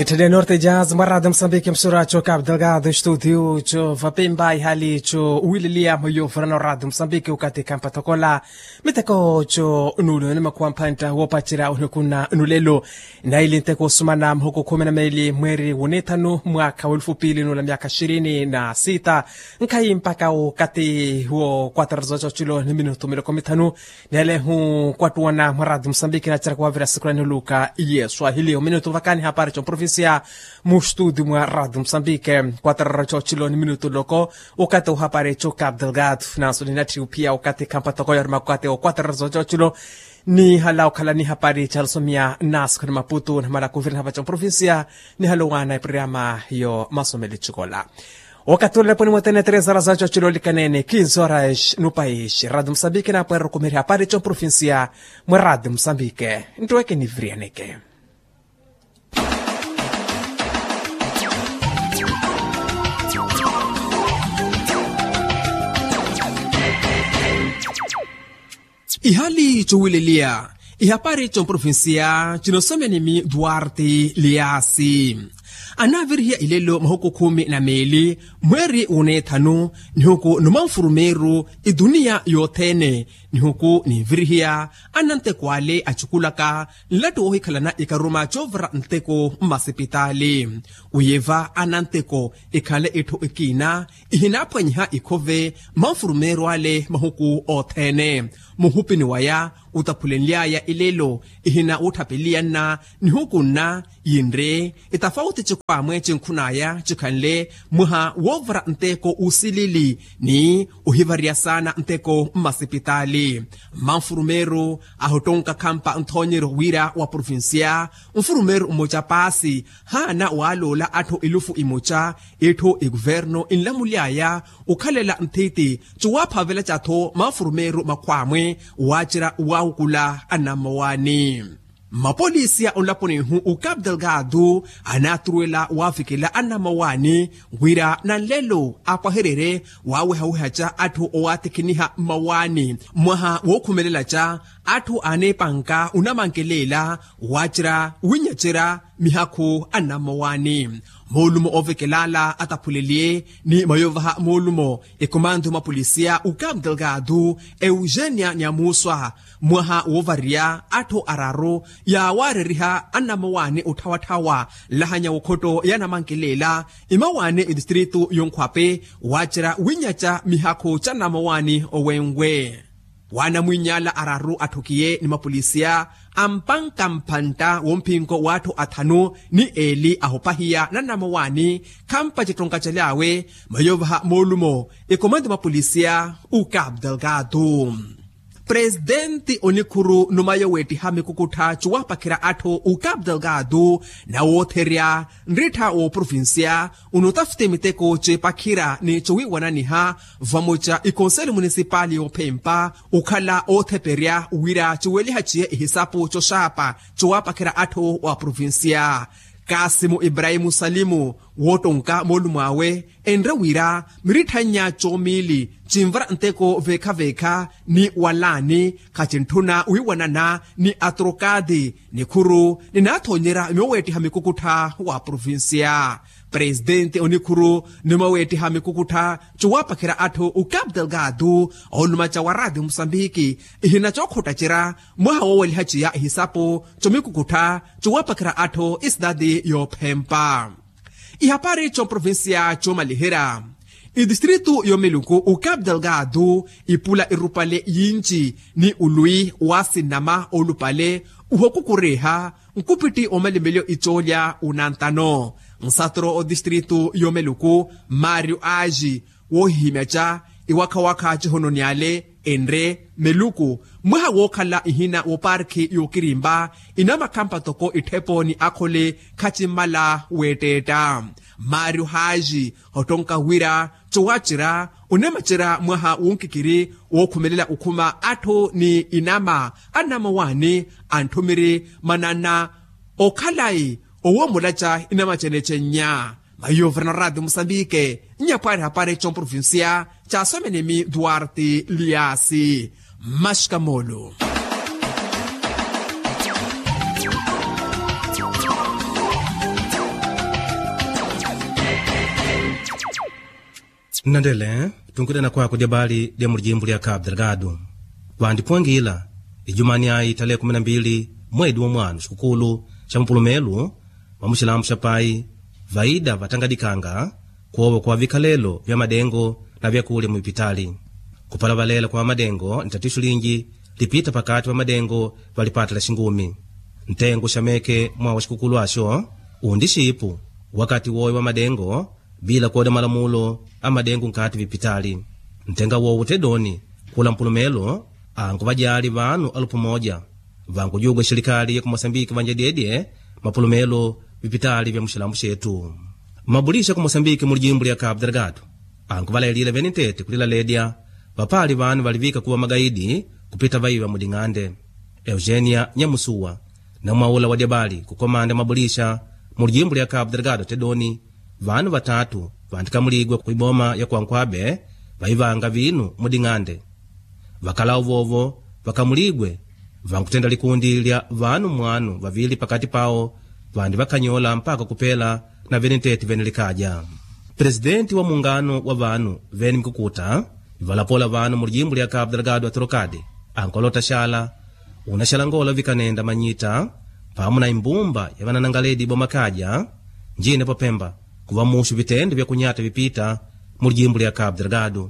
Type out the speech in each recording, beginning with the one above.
Itende Norte Jazz marada Moçambique mistura cho Cabo Delgado estúdio cho Vapemba hali cho Wililia moyo frano rada Moçambique ukati kampa tokola miteko cho nulo ni makuampanta wopachira unukuna nulelo na ili nteko sumana mhuko kumi na mbili mweri wunetano mwaka wa elfu mbili nula miaka ishirini na sita nkai mpaka ukati huo kwatarazo cho chilo ni minuto miloko mitano nele hu kwatuana marada Moçambique na chara kuwavira sikurani luka iye swahili minuto vakani hapari cho provincia mu estúdio mwa rádio Moçambique quatro cho chilo ni minuto loko ukate uhapare cho Cabo Delgado na solinati pia ukate kampa toko yor makate o quatro cho chilo ni halau kala ni hapari chalsomia nas kuna maputo na mara kuvira hapa cho provincia ni halowana programa yo masomeli chikola wakati ule poni mwatene três horas za chilo likanene 15 horas no país rádio Moçambique na pera comer hapari cho provincia mwa rádio Moçambique ntoeke ni vrianeke ihali chowililia ihapari cho provinsia chinosomenimi duarte liasi anavirihia ilelo mahuku kumi na meli mweri unethanu nihuku numanfurumeru idunia yothene nihuku nivirihia anantekwale achukulaka nlatu ohikhalana ikaruma chovra nteko mmasipitali uyeva ananteko ikhale etthu ikina ihinaphwanyiha ikhove manfurumeru ale mahuku othene muhupini waya utaphulenlyaya ilelo ihina utthapeliyanna nihukunna yinre itafauti cikwamwe cinkhunaya cikhanle mwiha wovra nteko usilili ni uhivarya sana nteko mmasipitali manfurumeru ahutonka khampa nthonyero wira wa provinsia mfurumeru umoca pasi hana waalola atthu ilufu imoca etthu iguverno inlamulyaya ukhalela nthiti ciwaphavela catho manfurumeru makhwamwe wacira waukula anamawani mapolisiya onlaponihu u Cabo Delgado anaturuela waafikela anamawani ngwira na nlelo apwaherere waawehawehaca atthu owaatekeniha mawani mwaha wookhumelela atthu anepanka unamankelela waacira winyacira mihakhu anamawani moolumo ovekelala ataphulelie ni mayovaha moolumo ekomando mapolisiya u Cabo Delgado eugênia nyamuswa mwaha woovariya atthu araru yawaareriha anamawani utthawathawa lahanya wokhoto yanamankelela imawani idistritu yonkhwape waacira winyaca mihakhu ca namawani owenwe wanamwinyala araru athukiye ni mapolisiya ampankamphanta womphinko watthu athanu ni eli ahupahiya na namawani khampa citonka calyawe mayovaha moolumo ikomando mapolisiya u Cabo Delgado presidenti onikhuru numayo weettiha mikukutha ciwapakhira atthu u Cabo Delgado na wootherya nrittha wo provinsia unotafute miteko cipakhira ni ciwiwananiha vamoca ikonselo municipal yophempa ukhala ootheperya wira ciweliha ciye ihisapu coxapa ciwapakhira atthu wa provinsia kasimu ibrahimu salimu wootonka moolumo awe enre wira miritthanya coomili cimvara nteko vekhavekha ni walani khacinthuna wiwanana ni atrokadi ni khuru ninaathonyera mioweettiha mikukutha wa provinsia presidente onikhuru nimaweettiha mikukutha ciwapakhira atthu u Cabo Delgado oolumaca wa rádio moçambique ihina cookhotacira mwaha wooweliha ciya ihisapu comikukutha ciwapakhira atthu isidade yophempa ihapari comprovinsia comalihera idistritu yomeluku u Cabo Delgado ipula irupale yinci ni ulwi wa sinama olupale uhokukureha nkupiti omalimelyo icolya unantano nsatro odistritu yomeluku mario aji wohihimyaca iwakhawakha cihononiale enre meluku mwaha wookhala ihina woparki yokirimba inamakhampa toko ithepo akhole khacimala weetteetta mario haji hotonka wira cowacira unemacira mwaha wonkikiri wookhumelela ukhuma atthu ni inama anamawani anthumiri manana okhalayi owoomulaca inamacenecenya mayovra na rádio moçambique nyaphwari hapari comprovincia ca somenemi duarte liasi mashikamolo nandele tunkudena kwako dyabali lya mulijimbo lya cabo delgado vandipwangila ijumani ayi tarehe 12 mwedi wa mwanu xikukulu xa mpulumelu wa muxilamu xa pai vaida vatangadikanga kuowa kwa vikhalelo vya madengo na vyakulya muipitali kupala valela kwa madengo ni tatiso linji lipita pakati pa madengo valipata la xingumi ntengo xameke mwa wa xikukulu axo undi xipu wakati woyo wa madengo bila kuoda malamulo a madengo nkati vipitali ntenga wowo tedoni kula mpulumelo angu vajali vanu alupu moja vankujugwa xirikali ya kumosambiki vanja dyedye mapulumelo vipitali vya muxilambu xetu mabulisha ku mosambiki mu lijimbo lya cabo delgado angu valailile veni ntete kulila ledya vapali vanu valivika kuva magaidi kupita vaiva muding'ande eugenia nyamusuwa na mwaula wa dyabali kukomanda mabulisha mu lijimbo lya cabo delgado tedoni vanu vatatu vandikamuligwa kuiboma ya kuankwabe vaivanga vinu muding'ande vakala uvovo vakamuligwe vankutenda likundi lya vanu mwanu vavili pakati pawo vandi vakanyola mpaka kupela na veni ntete vene likaja presidenti wa muungano wa vanu veni mkukuta valapola vanu mu lijimbo lya cabo delgado atrocade ankolota xala una xalangola vikanenda manyita pamwe na imbumba ya vananangaledi bomakaja njine popemba kuva muxu vitende vya kunyata vipita mu lijimbo lya cabo delgado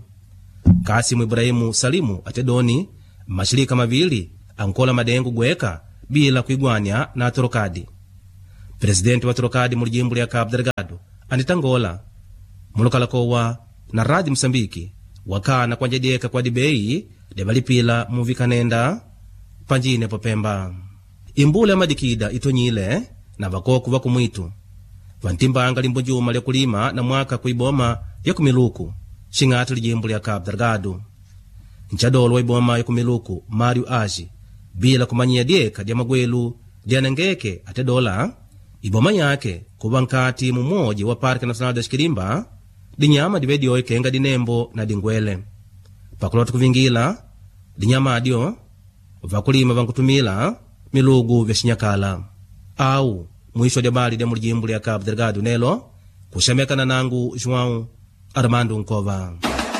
kasimu ibrahimu salimu atedoni maxilika mavili ankola madengo gweka bila kuigwanya na atrocade presidenti wa trocade mu lijimbo lya cabo delgado anitangola mulokalakowa na radi msambiki wakana kwanjadyeka kwa dibeyi lyavalipila muvikanenda panjine popemba imbula ya madikida itonyile na vakoku vakumwitu vantimbanga limbo njuma lya kulima na mwaka kuiboma ya kumiluku xing'ati lijimbo lya cabo delgado ncadolo wa iboma ya kumiluku mario aji bila kumanyiya dyeka dya magwelu dyanengeke ate dola iboma yake kuva nkati mumoji wa parke nacional da xikilimba dinyama dive dyoyo kenga dinembo na dingwele pakulota kuvingila dinyama adyo vakulima vankutumila milugu vya xinyakala au mwisho dya bali dya mulijimbo lya cabo delgado nelo kuxamekana nangu joão armando nkova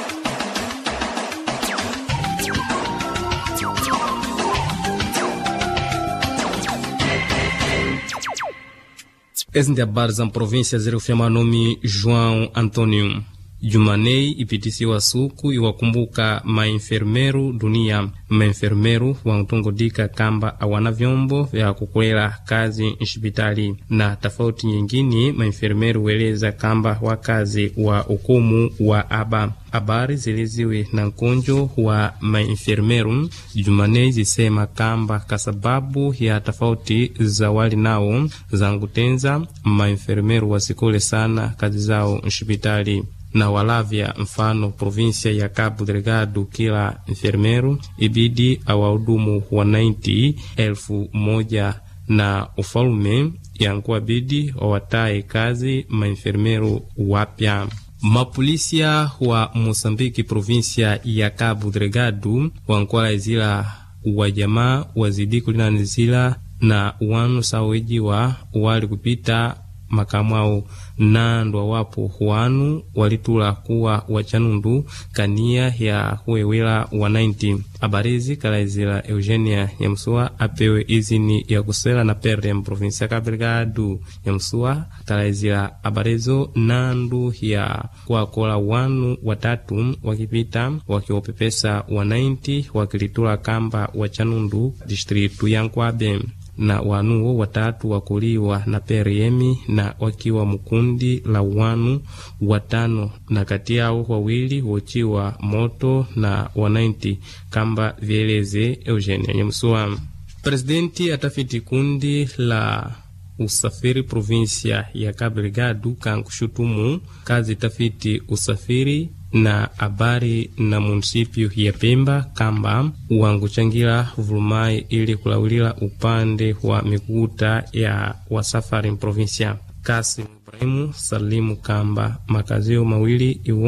ezi ndi habari za mprovinsia ziri kufyama nome joão antônio jumanei ipitisiwa suku iwakumbuka maenfermeru dunia maenfermeru wankutongodika kamba awana vyombo vya kukulera kazi nxipitali na tofauti nyingine maenfermeru weleza kamba wakazi wa ukumu wa aba habari ziliziwe na nkonjo wa maenfermeru jumanei zisema kamba kasababu ya tofauti za wali nao zangutenza maenfermeru wasikule sana kazi zao nxipitali na walavya mfano provinsia ya Cabo Delgado kila enfermeiro ibidi awahudumu wa 90 elfu moja na ufalume yankuwabidi wawataye kazi maenfermeiro wapya. Mapolisia wa Mosambiki provinsia ya Cabo Delgado wankwala izila wa jamaa wazidi kulinanizila na wanu sawejiwa wali kupita makamu ao nandwa wapo wanu walitula kuwa wachanundu kania ya kuwewela wa 90 abarizi kalaizila eugenia nyamsuwa apewe izini ya kusela na perde mprovinsia Cabo Delgado nyamsuwa kalaizila abarizo nandu ya kuwakola wanu watatu wakipita wakiwopepesa wa 90 wakilitula kamba wachanundu distritu ya Nkwabe na wanuwo watatu wakuliwa na PRM na wakiwa mukundi la wanu watano na kati yao wawili wochiwa moto na wanainti kamba vieleze Eugenia Nyamusuwa. Presidenti atafiti kundi la usafiri provinsia ya Cabo Delgado kankushutumu kazi tafiti usafiri na habari na munisipio ya Pemba kamba wanguchangira vulumai ili kulawulila upande wa mikuta ya wasafari mprovinsia. Kasim Ibrahimu salimu kamba makazio mawili iwo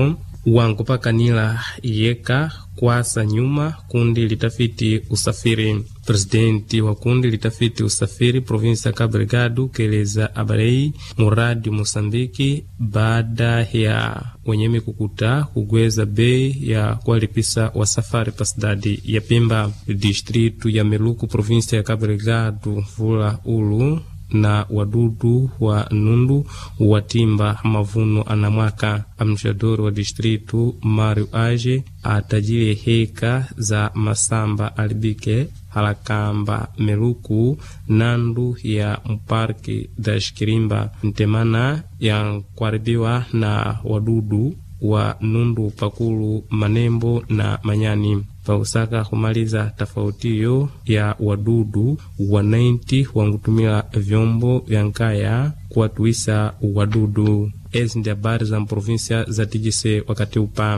wankupakanila iyeka kwasa nyuma kundi litafiti usafiri presidenti wa kundi litafiti usafiri provinsi ya Cabo Delgado keleza abarei muradi Mosambiki baada ya wenyemi kukuta kugweza bei ya kuwalipisa wasafari pa cidade ya Pemba distritu ya Meluku provinsi ya Cabo Delgado vula ulu na wadudu wa nundu watimba mavuno anamwaka. Administrador wa distritu Mario Age atajile heka za masamba alibike halakamba Meluku nandu ya mparki da Shikirimba ntemana ya kuharibiwa na wadudu wa nundu pakulu manembo na manyani pausaka kumaliza tofautiyo ya wadudu wananchi wangutumila vyombo vya nkaya kuwatuisa wadudu. Ezi ndi habari za mprovinsia za tijise wakati upa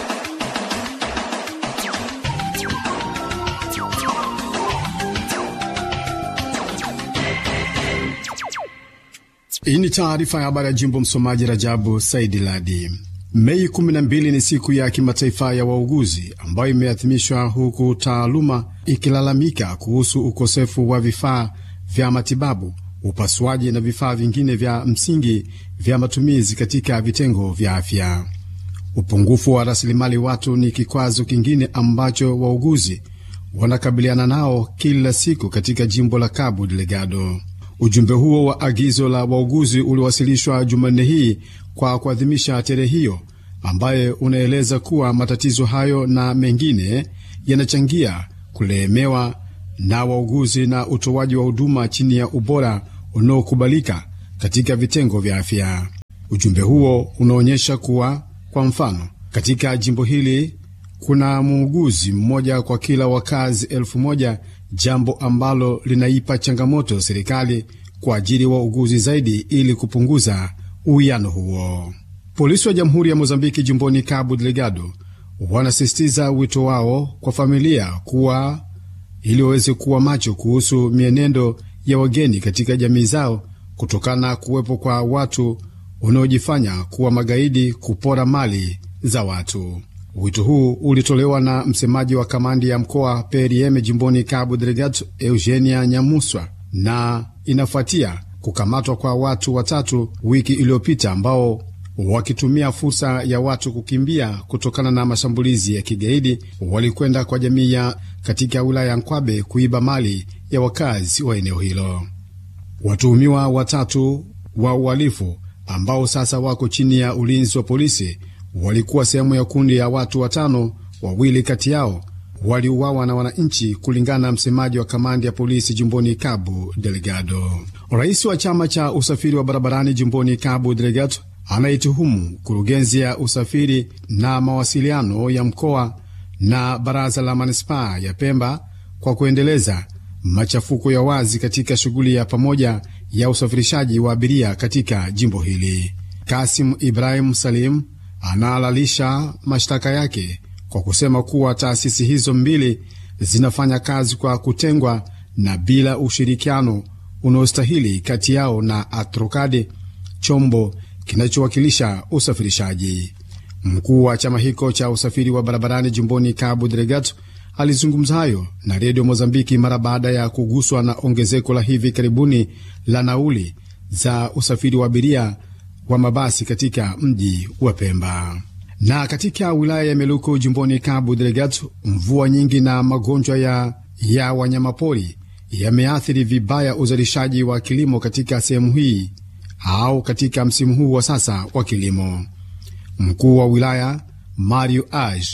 Hii ni taarifa ya habari ya jimbo. Msomaji Rajabu Saidi Ladi. Mei 12 ni siku ya kimataifa ya wauguzi ambayo imeadhimishwa huku taaluma ikilalamika kuhusu ukosefu wa vifaa vya matibabu, upasuaji na vifaa vingine vya msingi vya matumizi katika vitengo vya afya. Upungufu wa rasilimali watu ni kikwazo kingine ambacho wauguzi wanakabiliana nao kila siku katika jimbo la Cabo Delgado. Ujumbe huo wa agizo la wauguzi uliwasilishwa Jumanne hii kwa kuadhimisha tarehe hiyo, ambaye unaeleza kuwa matatizo hayo na mengine yanachangia kulemewa na wauguzi na utoaji wa huduma chini ya ubora unaokubalika katika vitengo vya afya. Ujumbe huo unaonyesha kuwa, kwa mfano, katika jimbo hili kuna muuguzi mmoja kwa kila wakazi elfu moja jambo ambalo linaipa changamoto serikali kuajiri wauguzi zaidi ili kupunguza uwiano huo. Polisi wa Jamhuri ya Mozambiki jimboni Cabo Delgado wanasisitiza wito wao kwa familia kuwa ili waweze kuwa macho kuhusu mienendo ya wageni katika jamii zao kutokana na kuwepo kwa watu wanaojifanya kuwa magaidi kupora mali za watu. Wito huu ulitolewa na msemaji wa kamandi ya mkoa PRM jimboni Cabo Delgado, Eugenia Nyamuswa, na inafuatia kukamatwa kwa watu watatu wiki iliyopita ambao wakitumia fursa ya watu kukimbia kutokana na mashambulizi ya kigaidi walikwenda kwa jamii ya katika wilaya ya Nkwabe kuiba mali ya wakazi wa eneo hilo. Watuhumiwa watatu wa uhalifu ambao sasa wako chini ya ulinzi wa polisi walikuwa sehemu ya kundi ya watu watano. Wawili kati yao waliuawa na wananchi, kulingana na msemaji wa kamandi ya polisi jimboni Cabo Delgado. Rais wa chama cha usafiri wa barabarani jimboni Cabo Delgado anaituhumu kurugenzi ya usafiri na mawasiliano ya mkoa na baraza la manispaa ya Pemba kwa kuendeleza machafuko ya wazi katika shughuli ya pamoja ya usafirishaji wa abiria katika jimbo hili. Kasim Ibrahim Salim anahalalisha mashtaka yake kwa kusema kuwa taasisi hizo mbili zinafanya kazi kwa kutengwa na bila ushirikiano unaostahili kati yao na Atrokade, chombo kinachowakilisha usafirishaji. Mkuu wa chama hicho cha usafiri wa barabarani jimboni Cabo Delgado alizungumza hayo na redio Mozambiki mara baada ya kuguswa na ongezeko la hivi karibuni la nauli za usafiri wa abiria wa mabasi katika mji wa Pemba. Na katika wilaya ya Meluku jimboni Cabo Delgado, mvua nyingi na magonjwa ya, ya wanyamapori yameathiri vibaya uzalishaji wa kilimo katika sehemu hii au katika msimu huu wa sasa wa kilimo. Mkuu wa wilaya Mario Aj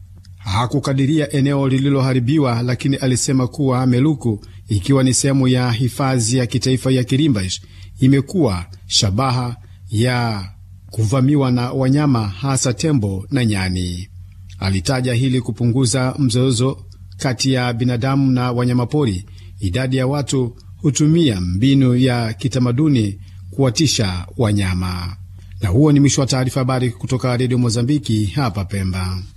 hakukadiria eneo lililoharibiwa, lakini alisema kuwa Meluku ikiwa ni sehemu ya hifadhi ya kitaifa ya Kirimbash imekuwa shabaha ya kuvamiwa na wanyama hasa tembo na nyani. Alitaja hili kupunguza mzozo kati ya binadamu na wanyamapori. Idadi ya watu hutumia mbinu ya kitamaduni kuwatisha wanyama. Na huo ni mwisho wa taarifa habari kutoka redio Mozambiki hapa Pemba.